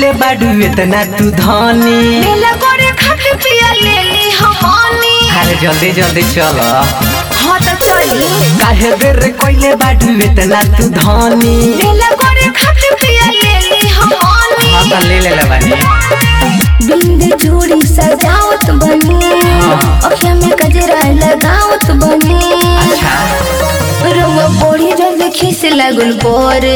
कइले बाडू इतना तू धनी मेला करे खाके पिया ले ली हमनी अरे जल्दी जल्दी चल हाँ तो चली काहे बेर कइले बाडू इतना तू धनी मेला करे खाके पिया ले ली हमनी हाँ तो ले ले बानी बिंद चूड़ी सजावत बनी अखिया में गजरा लगावत बनी अच्छा रउआ बड़ी जल्दी खीस लागल बोरे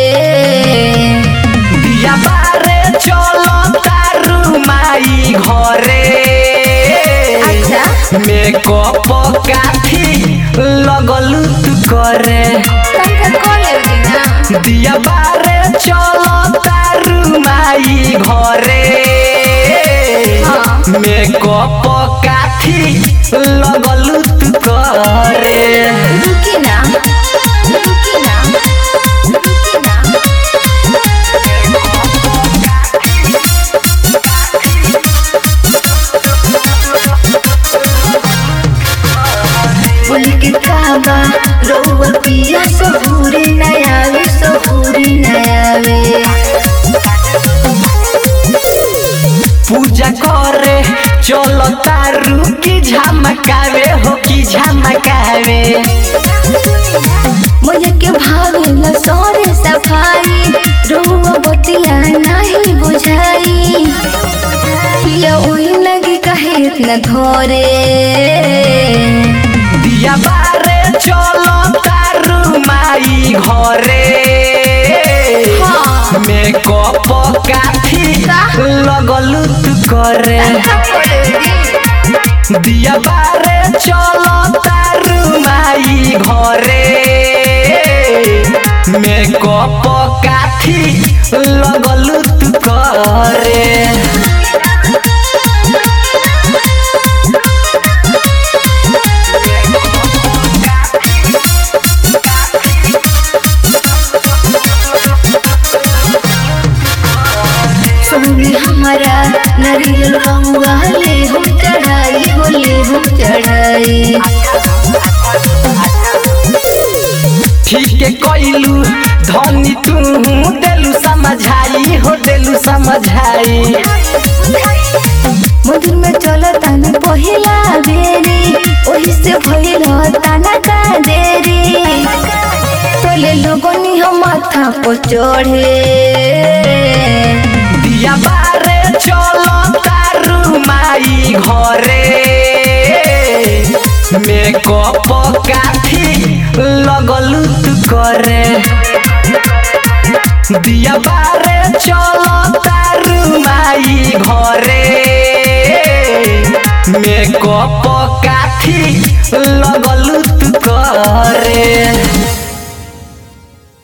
दिया बारे चलो तारू माई घरे अच्छा। मेकअप काफी लगलू तू करे तनका कॉल ना दिया बारे चलो तारू माई घरे हाँ। मेकअप काफी लगलू तू करे रुकी ना रुकी ना रुकी ना बोल के काबा रउआ पिया सबूरी नयावे सबूरी नयावे पूजा करे चलो तारू की झमकावे हो की झमकावे मुझे के भावे न सोरे सफाई रउआ बतिया नहीं बुझाई पिया ओही लगी कहे इतना धोरे दिया बारे चलो तारू माई घरे हाँ। मेकअप काफी लगलू तू करे दिया बारे चलो तारू माई घरे मेकअप काफी लगलू तू करे सोनी हमारा नरियल रंगा ले हम चढ़ाई हो ले हम चढ़ाई ठीक है कइलू धनी तू देलू समझाई हो देलू समझाई मंदिर में चलो ताना पहिला बेरी ओही से भइल ताना का देरी तोले लोगनी हम माथा पर चढ़े दिया बारे चलो तारू माई घरे मेकअप काफी लगलू तू करे दिया बारे चलो तारू माई घरे मेकअप काफी लगलू तू करे